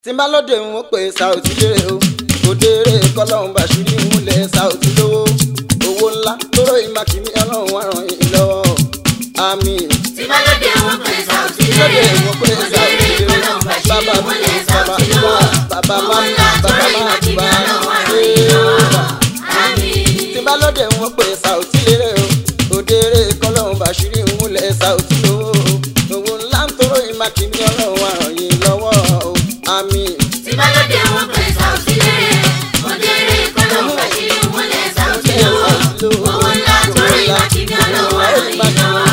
tí n bá lóde ń wọ́n pé Saoty lérè o òdèrè kọ́lọ́hún bàṣírí múlẹ̀ Saoty lówó owó ńlá tóró ìmàkìmí ọlọ́run wà ràn yín lọ́wọ́ àmín. tí bá lóde wọn pè Saoty lóde lérè ń wọ́n pé òdèrè Saoty lérè kọ́lọ́hún bàṣírí bàbá múlẹ̀ bàbá Saoty lówó bàbá owó má ńlá bàbá tóró má ìmàkìmí bá ọlọ́run wà ràn yín lọ́wọ́ àmín. tí n bá lóde ń wọ́n pé Saoty lérè o òdèrè kọ́lọ́hún bàṣírí múlẹ̀ Saoty lówó owó ńlá tóró ìmàkìmí ọlọ́run wà ràn yín lọ́wọ́ àmín. tí bá lóde wọn pè Saoty lérè òdèrè kọ́lọ́hún bàṣírí múlẹ̀ Saoty lówó owó ńlá tóró ìmàkìmí ọlọ́run wà ràn yín lọ́wọ́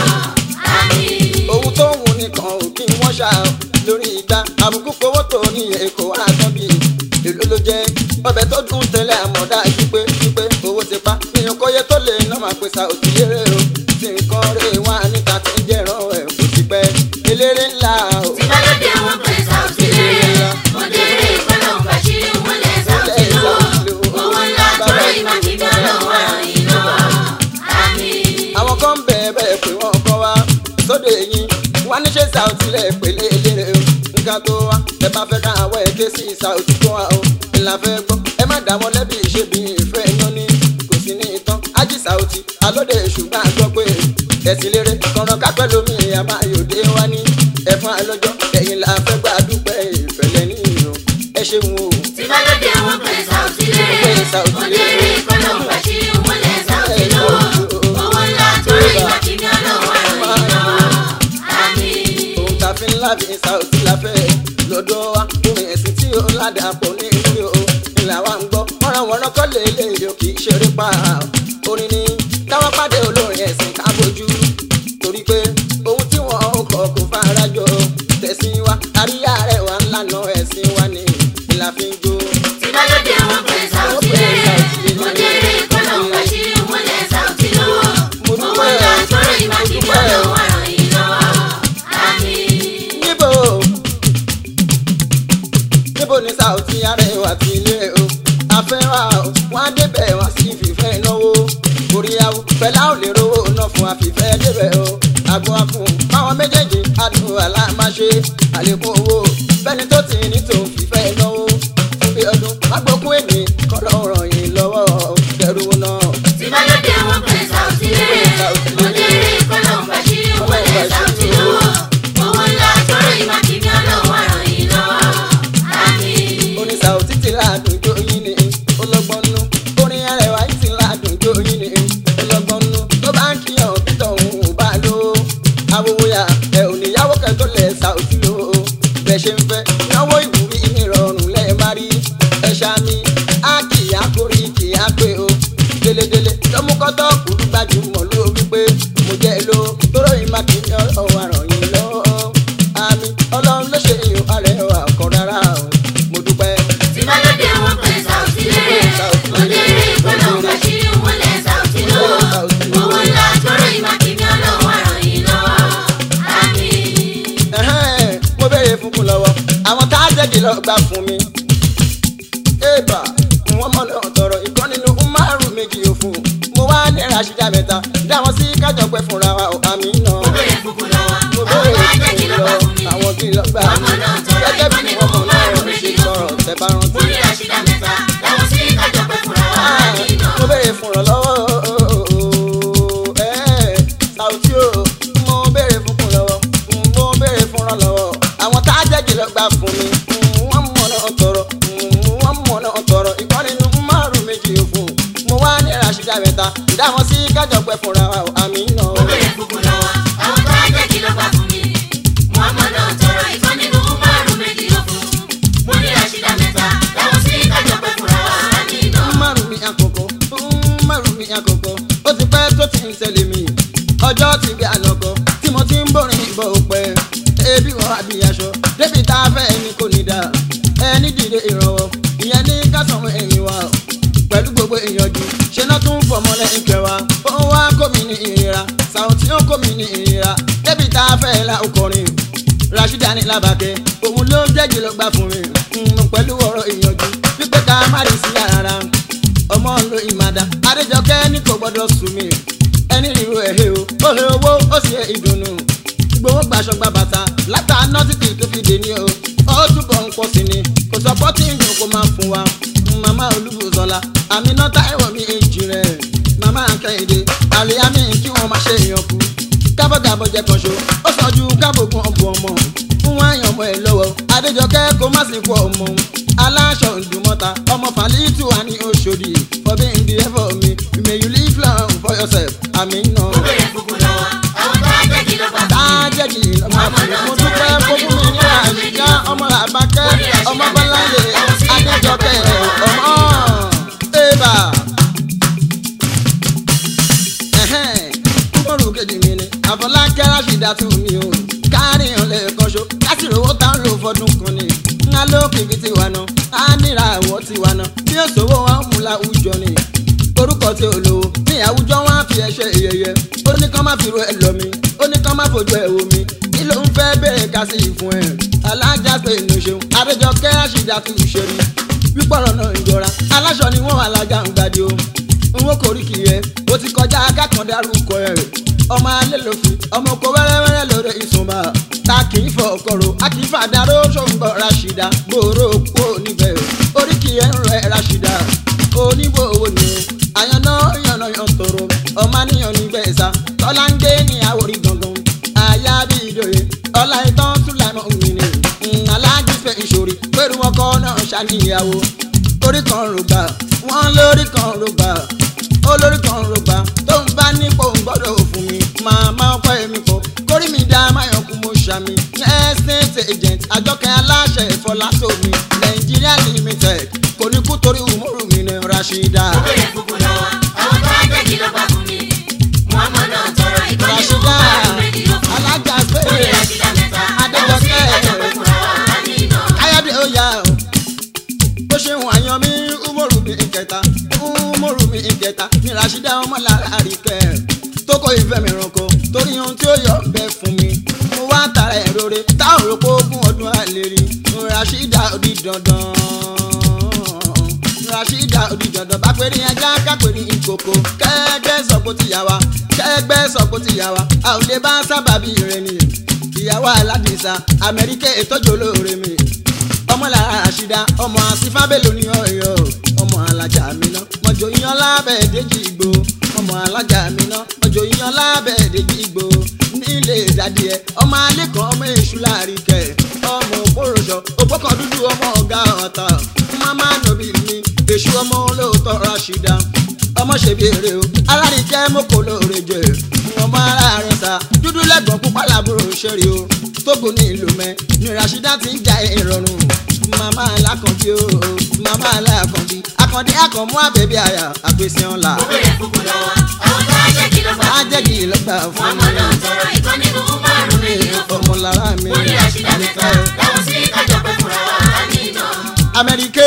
àmín. ohun tó wù nìkan ò kí wọ́n ṣá o lórí ìgbà àbùkù kówó tó ní èkó àtọ́ bí èlò ló jẹ́ ọbẹ̀ tó dùn tẹ́lẹ̀ àmọ̀dá pípé pípé owó ti pa èèyàn kọ́yé tó lè ná máa pè Saoty lérè o tí nǹkan rè wá níta tí ń jẹ́ràn ẹ̀ kò ti pẹ́ eléré ńlá o. tí bá lóde wọn pè Saoty lérè òdèrè kọ́lọ́hún bàṣírí múlẹ̀ Saoty lówó owó ńlá tóró ìmàkìmí ọlọ́run wà ràn yín lọ́wọ́ àmín. àwọn kan ń bẹ̀ẹ̀ bẹ́ẹ̀ pé wọ́n kọ́ wa sóde yín wọ́n ní ṣe Saoty lẹ̀ pèlè eléré o nǹkan tó wá ẹ bá fẹ́ ká àwọ̀ ẹ̀ ké sí Saoty kó wa o ìlà fẹ́ gbọ́ ẹ má dá wọn lẹ́bi ṣe bí ìfẹ́ yan ní kò sí ní ìtàn ájí Saoty alóde ṣùgbọ́n àgbọ̀ pé ẹ̀sìn lérè kọ̀ọ̀rọ̀ kápẹ́ lómi àmà yòdé wá ní ẹ̀fọn àlọ́jọ́ ẹ̀yìn là fẹ́ gbà dúpẹ́ ìfẹ́lẹ́ nínú ẹ ṣeun o. tí bá lóde wọn pè Saoty lérè òdèrè kọ́lọ́hún bàṣírí múlẹ̀ Saoty lówó owó ńlá tóró ìmàkìmí ọlọ́run wà ràn yín lọ́wọ́ àmín. ohun tá a fi ń lábì Saoty la fẹ́ lọ́dọ̀ wa orin ẹ̀sìn tí ó ládàá pọ̀ ní ìlú o ìlà wa ń gbọ́ wọ́nranwọ́nran kọ́ lè lè yọ kì í ṣeré pa orin ni káwọn pàdé olórin ẹ̀sìn ká bójú torí pé ohun tí wọ́n ó kọ́ kò fara jọ tẹ̀sìn wa àríyá rẹ̀ wà ńlànà ẹ̀sìn wa ni ìlà fi ń jó. tí bá lóde wọn pè Saoty lérè òdèrè kọ́lọ́hún bàṣírí múlẹ̀ Saoty lówó owó ńlá tóró ìmàkìmí ọlọ́run wà ràn yín lọ́wọ́ àmín. níbo níbo ni Saoty arẹwà ti ilé o afẹ́wà o wọ́n á débẹ̀ wọ́n sì fìfẹ́ náwó oríyáwó pẹ̀lá ò lè rówó ná fún àfìfẹ́ débẹ̀ o àgbo afún báwọn méjèèjì adùn alámáṣe àlékún owó bẹ́ni tó ti ní tòun fìfẹ́ náwó fún bí ọdún agbókun èmi kọ́ ló ràn yín lọ́wọ́ dẹrù náà. tí bá lóde wọn pè Saoty lérè òdèrè kọ́lọ́hún bàṣírí múlẹ̀ Saoty lówó owó ńlá tóró ìmàkìmí ọlọ́run wà ràn yín lọ́wọ́ àmín. orin Saoty ti ládùn jó yín ni ọlọ́gbọ́n nú orin Arẹwà yìí ti ládùn jó yín ni ọlọ́gbọ́n nú tó bá ń kíyàn títọ̀ òun ò bá lò ó awòwòyà ẹ ò níyàwó kẹtọ lẹ Saoty lò ó bẹ ṣe ń fẹ́ náwó ìwúrí nírọ̀rùn lẹ má rí ẹ ṣáàmì á kì í àkórí kì í àpè o délédélé lọ́múkọ́tọ́ kùrú gbajúmọ̀ ló wípé mo jẹ́ ló tóró ìmákìní ọ̀rọ̀ àràn yìí lọ́wọ́ àmì ọlọ́run ló ṣe ìhò Arẹwà kan rárá o mo dúpẹ́. tí bá lóde wọn pè Saoty lérè òdèrè kọ́lọ́hún bàṣírí múlẹ̀ Saoty lówó owó ńlá tóró ìmàkìmí ọlọ́run wà ràn yín lọ́wọ́ àmín. Ẹ̀hẹ́n, mo béèrè fúnkún lọ́wọ́ àwọn tá a jẹ́jì lọ gbà fún mi. ébà wọ́n mọ̀ náà tọrọ ìkan nínú márùn méjì òfun mo wá ní Rashida mẹ́ta dáwọn sí kájọ pẹ́ fúnra wa ò àmì náà. mo bèrè fúnkún lọ́wọ́ mo àwọn béèrè tó ajẹ́ kí fúnkún ló lọ bá fún mi. àwọn kí lọ gbà Ọmọ náà tọrọ gẹ́gẹ́ ìkan bí nínú wọ́n mọ̀ náà márùn-ún ṣe méjì sọ̀rọ̀ òfun. tẹ́ bá rántí. mo ní Rashida mẹ́ta dáwọn sí kájọ pẹ́ fúnra wa àmín náà. mo béèrè fún ìrànlọ́wọ́ ẹ̀, Saoty o mo béèrè fún ìrànlọ́wọ́ mo béèrè fún ìrànlọ́wọ́ àwọn tá a jẹ́jì lọ gbà fún mi wọ́n mọ̀ náà tọrọ wọ́n mọ̀ náà tọrọ ìkan nínú márùn méjì òfun mo wá ní Rashida mẹ́ta ìdáwọn sí kájọ pẹ́ fúnra wa ò, àmì náà. mo bèrè fúnkún lọ́wọ́ àwọn tó ajẹ́ kí ló bá fún mi. Muhammad náà tọrọ ìkan nínú márùn-ún méjì òfun. mo ní Rashida mẹ́ta dáwọn sí kájọ pẹ́ fúnra wa àmín náà. márùn mi àkókò márùn mi àkókò ó ti pẹ́ tó ti ń ṣẹlẹ̀ mi ọjọ́ ti bí ànàkọ́ tí mo ti ń bọ̀rin ìbọ̀ òpẹ́ ebi wọ́n àbí aṣọ débi tá a fẹ́ ẹni kò ní dá ẹni dìde ìrànwọ́ ìyẹn ní kásán ẹ̀yìn wa pẹ̀lú gbogbo ìyànjú ṣe náà tún fọmọ lẹ́yìn kẹwàá ó wá kó mi ní ìrira Saoty ó kó mi ní ìrira débi tá a fẹ́ la ọkọrin Rashida ní làbàkẹ́ òun ló jẹ́jì ló gbà fún mi Mm, pẹ̀lú ọ̀rọ̀ ìyànjú wípé ká má rí sí rárá ọmọ ń lo ìmàdá Adéjọkẹ́ ní kò gbọ́dọ̀ sùn mí ẹni ríro ẹ̀hẹ́ o ó he owó ó sì he ìdùnnú gbowó gbaṣọ gba bàtà látà nọ́tìkì tó fi dè ní o ó túbọ̀ ń pọ̀ sí ni sọpọ́tì ìdùn kó máa fún wa màmá olúbùsọ̀la àmínà táìwọ̀ mi èjì rẹ̀ màmá kẹ́hìndé àlìyámi kí wọ́n má ṣe èèyàn kú kábọ̀gàbọ̀ jẹ́ kan ṣo ó sàn ju kábògùn ọ̀bùn ọmọ fún wọn àyàn ọmọ ẹ̀ lọ́wọ́ adéjọkẹ́ kó má sì kú ọmọ aláṣọ ìdùmọ̀ta ọmọ fàlítù wà ní oṣòdì fọbí ìdí ẹ̀fọ́ mi may you live long for yourself àmì nà. mo bèrè fúnkù lọ́wọ́ àwọn tó á jẹ́ kí ló bá fún mi. tájẹ́jì lọ́mọ mo dúpẹ́ fún mi ní àṣìká ọmọ làbákẹ́ ọmọ bọ́láńdé adéjọkẹ́ ọmọ ẹ̀bà. kúkúrú kejì mi ni àfọlákẹ́ ráṣídà tún mi o káàrin ọ̀lẹ́ kọ́ṣọ́ láti rówó tá ń lò fọdún kan ni ńlá lókìkí ti wà náà á níra àwọ̀ ti wà náà bí òṣòwò wọn mú láwùjọ ni orúkọ tí ò lówó ní àwùjọ wọn á fi ẹṣẹ ìyẹyẹ ó ní kán má fi ro ẹ lọ mi ó ní kán má fojú ẹ wò mí kí ló ń fẹ́ bèrè ká sí ìfún ẹ alájà pé inú ṣeun adéjọkẹ́ àṣìdá tún ṣe rí pípọ̀rọ̀ náà ń jọra aláṣọ ni wọ́n alájà ń gbàdé o n ó koríki yẹ o ti kọjá akákan dárúkọ ẹ ọmọ alẹ́ lòfin ọmọ oko wẹ́rẹ́wẹ́rẹ́ lórí ìsúnmọ́ ta kì í fọ ọkọ̀rọ̀ a kì í fàdáró ṣòǹgbọ̀ rashida gbòòrò kú níbẹ̀ oríkì ẹ̀ ń rẹ̀ rashida oníbò owó ni o àyànná yànnà yàn tòrò ọmọ níyàn níbẹ̀ sá tọ́lá ń gbé ní àwòrí gangan àyà bí ìdòye ọlá ìtàn túlàmọ́ òmìnir aláàjì fẹ́ ìṣòrí pẹ̀lú ọkọ náà ṣàníyàwó orí kan rògbà wọ́n lórí kan rògbà olórí kan rògbà tó ń bá nípò ń gbọ́dọ̀ fún mi màmá ọkọ èmi kọ kórí mi dá máyọ̀kú mo ṣàmì estate agent àjọkẹ́ aláṣẹ ìfọlásómi nàìjíríà limited kò ní kú torí umoru mi ní rashida. mo bèrè fúnkù lọ́wọ́ àwọn tó á jẹ́ kí ló bá fún mi. muhammed náà tọrọ ìkọ́ni ló rashida bá rú méjì yóò fún mi. alájà mo ní péré rashida mẹ́ta àwọn sí Adéjọkẹ́. àjọpẹ́ fúnra wa á ní iná. káyọ̀dé ó yá o bó ṣe ń àyàn mi umoru mi ìkẹta umoru mi ìkẹta ní rashida ọmọlára àríkẹ́ tó kó ìfẹ́ mi ránkọ torí ohun tí ó yọ bẹ fún mi mo wá tara ẹ̀ rore táwọn rò pé ogún ọdún àlè rí rashida ó di dandan rashida ó di dandan bá péré ajá kápẹ́rẹ́ ìkòkò kẹ́gbẹ́ sọ pé ó ti yà wá kẹ́gbẹ́ sọ pé ó ti yà wá a ò lè bá sábàbí rẹ ni ìyàwó aládìsá amẹ́ríkà ìtọ́jú olóore mi ọmọlára àṣìdá ọmọ àsìfábẹ́lò ní ọ̀yọ́ ọmọ alájà miná mọ̀jọ yan lábẹ́ èdèjì ìgbò ọmọ alájà miná mọ̀jọ yan lábẹ́ èdèjì ìgbò nílé ìdádì ẹ ọmọ alẹ́kọ̀ọ́ ọmọ èṣù láàríkẹ́ ọmọ òpóròṣọ òpókàn dúdú ọmọ ọ̀gá ọ̀tá mama nobi mi èṣù ọmọ olóòótọ́ rashida ọmọ ṣèbí èrè o alárìíkẹ́ mọ́kò lóore jẹ ọmọ ara rẹ̀ sá dúdú lẹ́gbọ̀n pupa làbúrò ṣẹ́rí o tógun ní ìlú mẹ́ ní rashida ti ń ja ìrọ̀rùn màmá alákànbí o màmá alákànbí akàndé akànmú àbẹ̀bí àyà àgbèsè ọ̀la mo bèrè fúnkù lọ́wọ́ àwọn tó á jẹ́ kí ló bá fún mi. ajẹ́gì lọ́gbà fún muhammed náà tọrọ ìkọ́ni ló bá rú méjì yóò fún mi. ọmọ lára mi mo ní rashida mẹ́ta àwọn sí àjọpẹ́ fúnra wa á ní iná. amẹ́ríkè.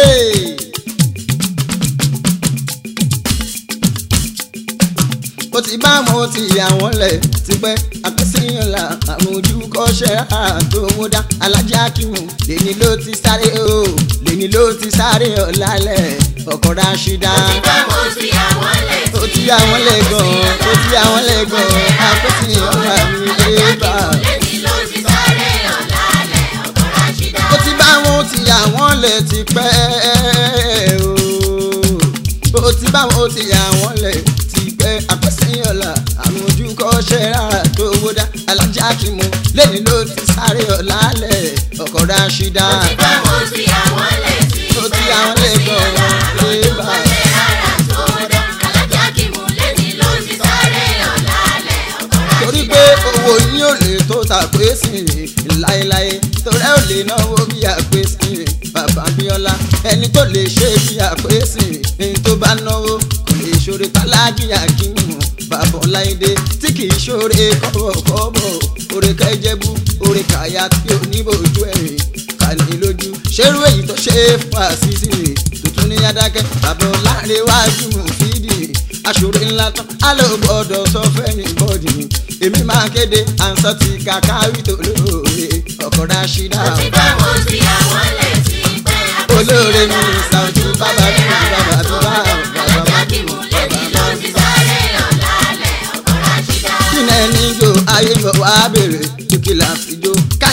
ó ti bá wọn ó ti yà wọ́n lẹ̀ tipẹ́ àpèsèyàn la àwọn ojú kọ́ṣẹ́ àtòwódá alájà kìmù lẹ́ni ló ti sáré o lẹ́ni ló ti sáré ọ̀làlẹ̀ ọkọ̀ ráṣídá Ìgbà mo ti àwọn lẹ̀ ó ti yà wọ́n lẹ̀ gan-an ó ti yà wọ́n lẹ̀ gan-an àpèsèyàn la mi lè bá a. lẹ́ni ló ti sáré ọ̀làlẹ̀ ọkọ̀ ráṣídá. ó ti bá wọn ó ti yà wọ́n lẹ̀ ti pẹ́ o ó ti bá wọn ó ti yà wọ́n lẹ̀ ti pẹ́ àpẹ́sẹ́yọ̀lá àwọn ojú kọ́ṣẹ́ rárá tó wó dá alájà kìmù lẹ́ni ló ti sáré ọ̀la lẹ̀ ọkọ̀ ráṣídá Ìgbà mo ti àwọn lẹ̀ sí ó ti yà wọ́n lẹ̀ gan-an lè bá a. rárá tó dá. Alájà kìmù lẹ́ni ló ti sáré ọ̀làlẹ̀ ọkọ̀ torí ráṣídá. pé owó yín ò lè tó tàpé sí i láéláé torí ẹ ò lè náwó bí àpé sí i bàbá bíọ́lá ẹni tó lè ṣe bí àpé sí i ẹni tó bá náwó kò lè ṣoore tálájì àkínú bàbá ọláìdé tí kì í ṣoore kọ́bọ̀kọ́bọ̀ oore kẹjẹbú oore kàyà tí ò ní bójú ẹ̀rìn kàní lójú ṣerú èyí tó ṣe é fún àṣìṣe tuntun ní adákẹ́ bàbá ọlárẹ̀wájú mú fídì aṣòro ńlá tán á lọ gbọ́dọ̀ sọ fẹ́ni bọ́ọ̀dì èmi máa kéde àǹsọ ti kàkà wító lóore ọkọ̀ ráṣídà Ìgbà mo ti àwọn lẹ̀ sí pẹ́ olóore mi ṣàǹtú bàbá mi bàbá tó bá bàbá Alájà kìmù lẹ́ni ló ti sáré ọ̀làlẹ̀ ọkọ̀ ráṣídá. kíni ẹni jó ayé bọ̀ wá bèrè dúkìlà fìjó káyé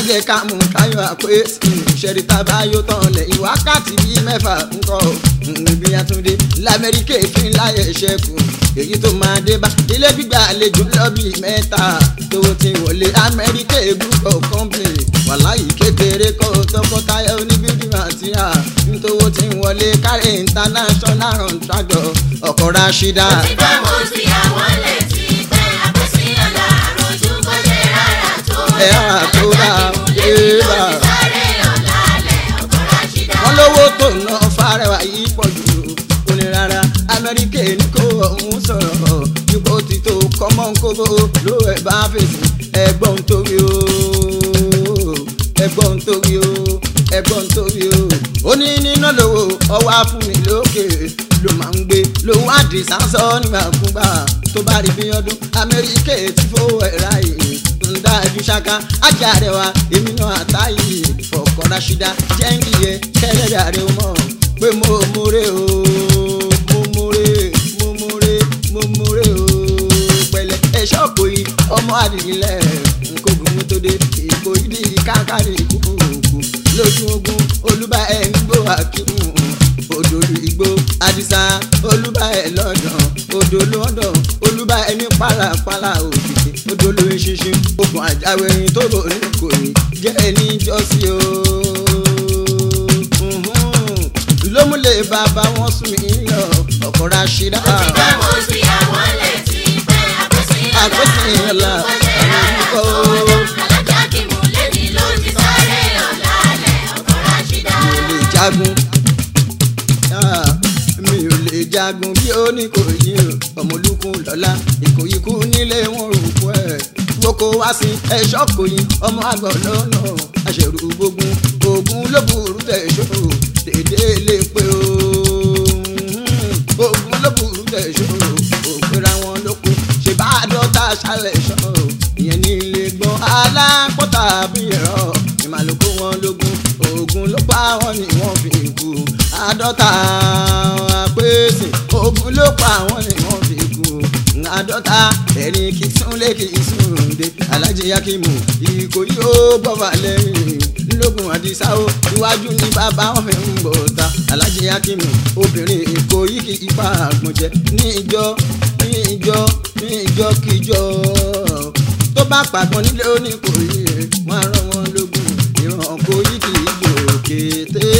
jẹ́ ká mú káyọ̀ àpé ìṣẹ̀rí tábà yóò tán lẹ́yìn wákàtí bíi mẹ́fà ńkọ́ níbi àtúndé lamẹ́ríkà èéfín láyé ṣẹ́kù èyí tó máa dé bá ilé gbígbà àlejò lọ́bì mẹ́ta tó ti wọlé amẹ́ríkà group of company wàláyé kékeré kọ́ tọkọtaya oníbíbí màtíà nítòwó ti ń wọlé kárí international contractor ọkọ̀ rashida. Ti bá mo ti àwọn létí pé àpèsè ọ̀la àròjù kò jẹ́ rárá tó Ẹ rárá tó dá, Alájà ẹ kí mo bá. lè ní ló ti sáré ọ̀la alẹ́ ọkọ̀ Rashida. wọ́n lówó tó ná fárẹwà yìí pọ̀ jù kò ní rárá amẹ́ríkà ní kó ọ̀hún sọ̀rọ̀ ipò tí tó kọ́mọ́ ń kóbó ló ẹ̀ bá fèsì ẹgbọ́n torí o ẹgbọ́n torí o ẹgbọ́n torí o ó ní níná lówó ọwọ́ àfúnni lókè ló máa ń gbé lòun àdì sánsọ nígbàkúgbà tó bá rí bí ọdún amẹ́ríkà ti fowó ẹ̀ ráyè ń dájú ṣáká ajá rẹ̀ wá èmi náà àtàyè fọkàn rashida jẹ́ǹkì yẹ kẹ́lẹ́dà rẹ̀ mọ̀ pé mo múre o mo múre mo múre mo múre o pẹ̀lẹ́ ẹ̀ṣọ́ kò yí ọmọ àdìgílẹ̀ nkógun tó dé ìkó ìdí káàkiri kúkúrúkú lójú ogun olúbà ẹ̀ ń gbó àkímù odòlù igbó àdìsá olúbà ẹ̀ lọ́dàn odò lọ́dàn olúbà ẹ̀ ní pàlàpàlà òkìtì odòlù ìṣinṣin ogun àjáwérin tó rò ní kò ní jẹ́ ẹni jọ́sí o Mhm. ló múlẹ̀ bàbá wọn sùn mí lọ ọkọ̀ rashida. Ti bá mo ti àwọn létí pé àpèsè ọ̀la Àpèsè ọ̀la, àròjù kò jẹ́ rárá tó àròjù Alájà kí mo lè ní ló ti sáré ọ̀la alẹ́ ọkọ̀ Rashida. mi ò lè jagun Ah, mi ò lè jagun bí ó ní kò yí o ọmọlúkún lọ́la ìkòyíkú nílé wọn rò fún ẹ̀ woko wá sí ẹ̀ṣọ́ kò yí ọmọ àgọ́ lọ́nà àṣẹrù gbógun ogun ló burú tẹ̀sọ́ dédé lè pé o ogun ló burú tẹ̀sọ́ òpera wọn ló kú ṣe bá dọ́ta ṣálẹ̀ ṣọ́ ìyẹn ní ilé gbọ́n alápọ̀tà bí ẹ̀rọ ìmàlùkù wọn lógún ogun ló pa wọn ni wọ́n fi kú àádọ́ta àpèsè ogun ló pa wọn ni wọ́n fi kú àádọ́ta ẹ̀rín kì í súnlé kì í súnde alájí yakimu ìkòyí ó bọ́fà lẹ́yìn lógun àdìsá o iwájú ní bàbá wọn fi ń bọ̀ ta alájí yakimu obìnrin ìkòyí kì í pa àgbọ̀njẹ ní ìjọ ní ìjọ ní ìjọ kíjọ tó bá pàgbọ́n nílé oníkòyí wọn á rán wọn lógun ìran kòyí kì í jò kété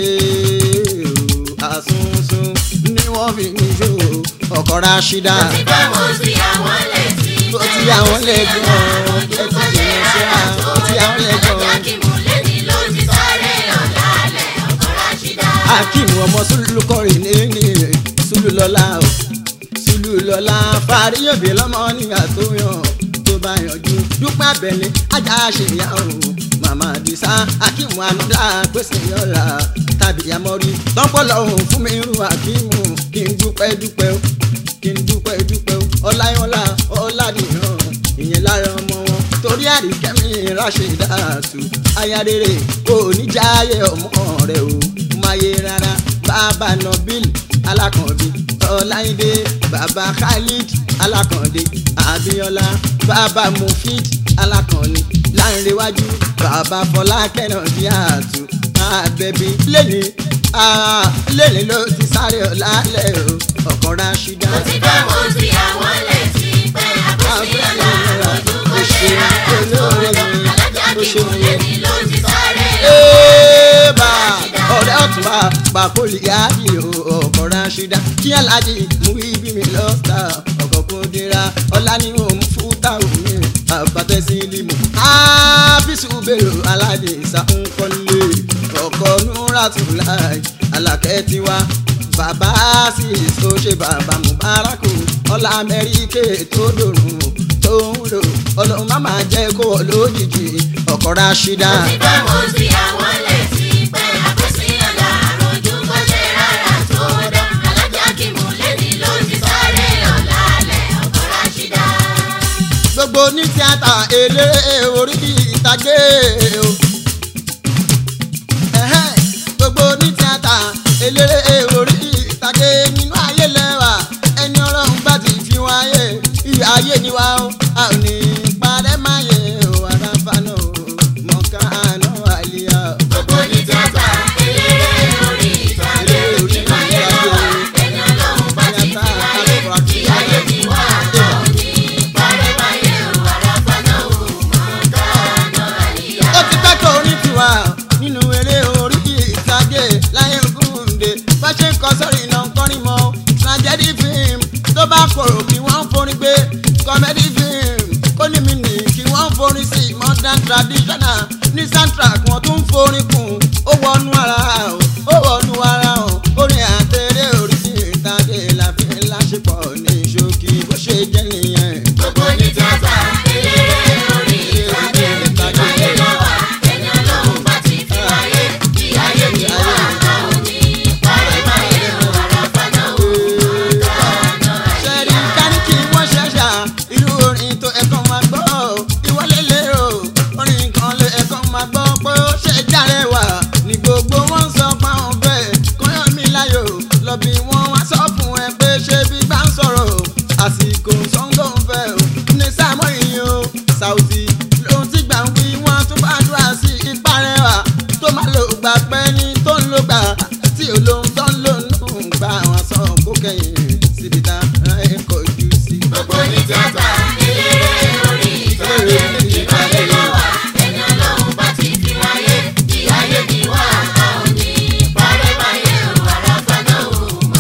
àsunsun ni wọ́n fi ní ṣó ọkọ̀ rashida. Ti bá mo ti àwọn létí Ó pé ti àwọn lẹ́gbọ̀n, àpèsè ẹ ọ̀la ti àròjù kò jìnnà jẹ́ síra, rárá tó ó ti àwọn lẹ́gbọ̀n. Alájà kí mo lè ní ló ti sáré ọ̀la alẹ́ ọkọ̀ Rashida. akeem ọmọ sulu kọrin ní sulu lọlá o sulu lọlá fàríyànbí lọmọ nígbà tó yàn tó bá yanjú dúpẹ́ abẹ́lé ajá ṣèyá o màmá àdìsá akeem anúdá pèsè yọ̀ọ̀la tàbí amọ́rí tọ́pọ̀lọ́ òun fún mi irú akeem kí n dúpẹ́ dúpẹ́ o kí n dúpẹ́ dúpẹ́ o ọláyọ̀lá ọ̀làdìyàn ìyẹn lára ọmọ wọn torí àríkẹ́mi ráṣẹ̀dáàtú aya rere kò ní jáyé ọmọ rẹ o máyé rárá bàbá nabil alákànbí ọláìdé bàbá khalid alákàndé abiola bàbá mufid alákànní láńrewájú bàbá fọlákẹ́ náà bí àtú àbẹ̀bí lẹ́ni lẹ́ni ló ti sáré ọ̀làlẹ̀ o ọkọ̀ rashida. Mo ti bá mo ti àwọn létí pé àpèsè ọ̀la àròjù kò jẹ́ rárá tó Alájà kí mo lè ní ló ti sáré Eba ọ̀rẹ́ ọ̀tún wa pàkólì yáàbí ọkọ̀ ránṣídá kí aláàjì mú ibi mi lọ́ta ọkọ̀ kò dira ọ̀la ni òun fún táwọn mi àbátẹ́sí limu. ábísù bèrò aládé ìsàkúnkọ́lé ọkọ̀ núrátùláì alákẹ́ tiwa bàbá sì tó ṣe bàbá mubaraku ọlá amẹ́ríkè tó dòrùn tó ń lò ọlọ́run má máa jẹ́ kó wọ lójijì ọkọ̀ ránṣídá. Mo ti bá mo ti àwọn létí pé àpèsè ọ̀la àròjù kò jẹ́ rárá tó Alájà kí mo lè ní ló ti sáré ọ̀la alẹ́ ọkọ̀ Rashida. gbogbo ní tíátà eléré orí ìtàgé o. Ẹ̀hẹ́n, gbogbo ní tíátà eléré orí ìtàgé nínú ayé lẹ́wà ẹni ọlọ́run bá ti fi wáyé ìyá ayé ni wá o a ò ní parẹ́ máa yẹ o àràfà náà o mọ̀ká ọkọ sọ̀rọ̀ iná kọrin mọ́ tragedy film tó bá kòrò kí wọ́n forin gbé comedy film kó ní mi nì kí wọ́n forin sí modern traditional ní soundtrack wọ́n tún forin kùn ó wọnú ara o ó wọnú ara o orin àtẹrẹ oríṣi ìtàgé làfi láṣepọ̀ ní ṣókí bó ṣe jẹ́ nìyẹn. Gbogbo ní tíátà, eléré orí ìtàgé, ìbáyé lọ́wọ́, ẹni ọlọ́run bá ti fi wáyé, bí ayé ni wà á òní, parẹ́ báyé o, àràfà náà ò kánà ṣẹ́rí káríkì wọ́n ṣẹ̀ṣà irú orin tó ẹ̀kan máa gbọ́ ìwọlé lérò orin kan lé ẹ̀kan máa gbọ́ pé ó ṣe járe wà ní gbogbo wọn sọ fáwọn bẹ́ẹ̀ kọ́yọ̀ mi láyò lọ bí wọ́n wá sọ fún ẹ pé ṣé bí bá ń sọ̀rọ̀ àsìkò sọ́ńgò ń fẹ́ o ní sáàmù yìí o Saoty lóhun tí gbà ń wí wọ́n tún bá dúrà sí ìparẹ́ wà tó máa lò gbà pẹ́ ní tó ń lò gbà tí olóhun tó ń lò nù gbà wọn sọ kó kẹ́yìn síbi tá ẹ kọjú sí. Gbogbo ní tíátà, eléré orí ìtàgé, ìbáyé lọ́wọ́, ẹni ọlọ́run bá ti fi wáyé, bí ayé ni wà á òní, parẹ́ báyé o, àràfà náà ò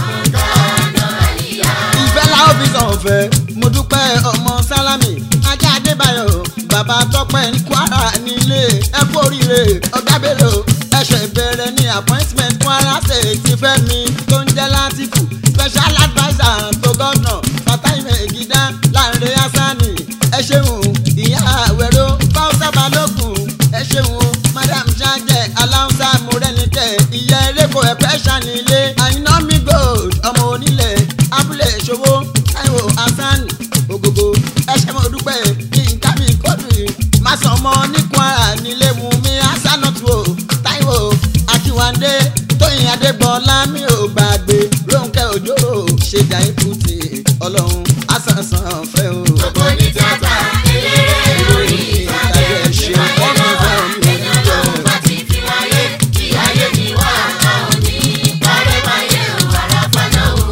kánà àlìyá. ìfẹ́ la ó fi sàn ọ̀fẹ́ mo dúpẹ́ ọmọ sálámì ajá adébáyọ̀ bàbá tọ́pẹ́ ní kwara nílé ẹ kú oríire ọ̀gá bello ẹ̀ṣẹ̀ ìbẹ̀rẹ̀ ní appointment kwara state ti fẹ́ mi tó ń jẹ́ látìkù special adviser to governor fatai megida láńre hassani ẹ ṣeun ìyá àwẹ̀rọ fáwọsà balógun ẹ ṣeun madam ṣáájẹ aláwùsá mọrẹnikẹ ìyá eréko ẹpẹ ṣànílé àyìnà mi gold ọmọ onílẹ̀ abúlé ìṣòwò táíwò hasan ògògò ẹṣẹ mo dúpẹ́ yínká mi kódù màsàn ọmọ ní kwara nílé mu mi hasanatu o táíwò akínwándé tóyìn adégbọlá mi ò gbàgbé rónkẹ́ òjò ṣèjà ìkùtì ọlọ́run àsànsàn fẹ́ o. Gbogbo ní tíátà, eléré orí ìtàgé, ìbáyé lọ́wọ́, ẹni ọlọ́run bá ti fi wáyé, bí ayé ni wà á òní, parẹ́ báyé o, àràfà náà ò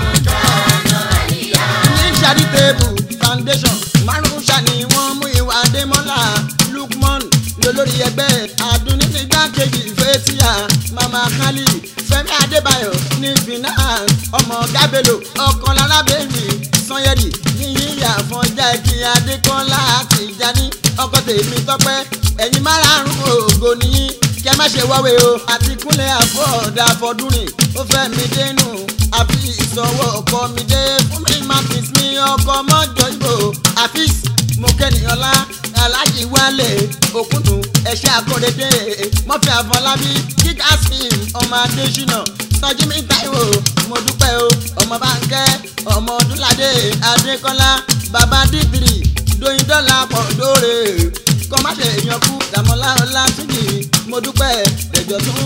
kánà àlìyá. ní charitable foundation márùn ṣàní wọ́n mú ìwà adémọ́lá lukman lólórí ẹgbẹ́ àdúní nígbàkejì fẹ́tíà mama kali fẹ́mi adébáyọ̀ ní finance ọmọ gábélò ọkàn lálábẹ́ẹ̀mí sanyẹ́rì yíyíyà fọjá ẹkí adékọ́lá àti ìjáni ọkọ tèmi tọpẹ́ ẹ̀yin márààrún ògo nìyí kẹ má ṣe wáwé o àti kúnlẹ̀ àfọ̀dà fọdúnrìn ó fẹ́ mi dénú àfi ìsọwọ́ ọkọ mi dé fún mi martins mi ọkọ mọ́jọ ìbò àfíìs mo kẹ́nìyànlá aláàjì wálé òkúndùn ẹ̀ṣẹ́ àkọ́dédé mọ́fì àfọlábí kíkà sim ọmọ adésínà sọjímí táíwò mo dúpẹ́ o ọmọ báńkẹ́ ọmọ ọdúnládé adékọ́lá bàbá dídìrì dóyin dọ́là pọ̀ dóore kọ́ má ṣe èèyàn kú dàmọ́lá ọlátúnjì mo dúpẹ́ dẹ̀jọ́ tún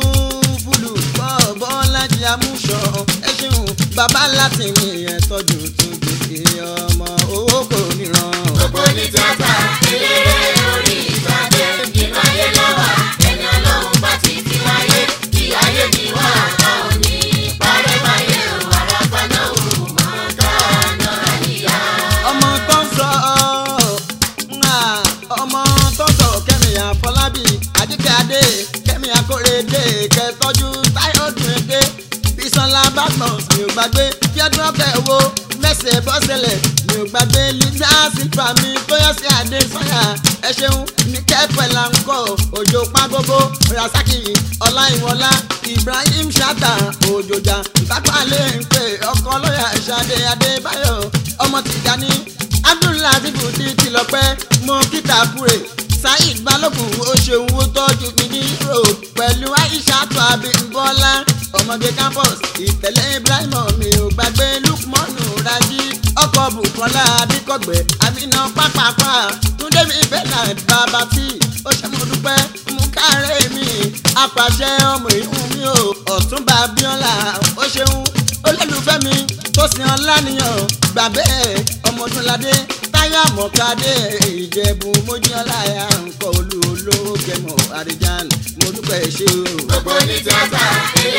fúlù bọ́ bọ́lájì amúṣọ ẹ ṣeun bàbá láti mi ẹ̀ tọ́jú tún gbèsè ọmọ owó kò níran. Gbogbo ní tíátà, eléré orí ìtàgé, ìbáyé lọ́wọ́, ẹni ọlọ́run bá ti fi wáyé, bí ayé ni wà á òní, parẹ́ báyé o, àràfà náà ò kánà àlìyá. ọmọ tó ń sọ ọ́ ọmọ tó ń sọ kẹ́mi àfọlábí àdìkẹ́ adé kẹ́mi akórèdé kẹtọ́jú táyọ̀ dùnẹ́dẹ́ bisanla badmus mi ò gbàgbé fíọ́dún ọ̀kẹ́ wo mẹ́sẹ̀ bọ́sẹ̀lẹ̀ mi ò gbàgbé lisa silva mi tóyọ̀ sí adé sọ́yà ẹ ṣeun ní kẹ́pẹ́ là ń kọ́ òjò pàgógó rasaki ọláìwọlá ibrahim shata òjòjà ìtàpálẹ̀ ń pè ọkọ lọ́yà ṣadé adébáyọ̀ ọmọ tìjàní abdullahi bùdí tìlọpẹ́ mọ kíta kúrè saheed balógun ó ṣeun ó tọ́jú mi ní europe pẹ̀lú aisha tó abímbọ́lá ọmọge campus ìtẹ̀lé ibrahim mi ò gbàgbé lukmanu raji ọkọ̀ bukola adikọ̀gbẹ́ amina pápápá túndé mi bernard bàbá tí ó ṣe mo dúpẹ́ mú kárẹ́ mi apàṣẹ ọmọ ìhùn mi ò ọ̀túnba bíọ́lá ó ṣeun olólùfẹ́ mi tó sin ọlá nìyàn gbà bẹ́ẹ̀ ọmọdúnládé táyà mọ̀kadé ìjẹ̀bù mojíọ́lá ẹ̀ ń kọ́ olú olówó gẹ̀mọ́ àríjàn mo dúpẹ́ ṣe o. Gbogbo ní tíátà,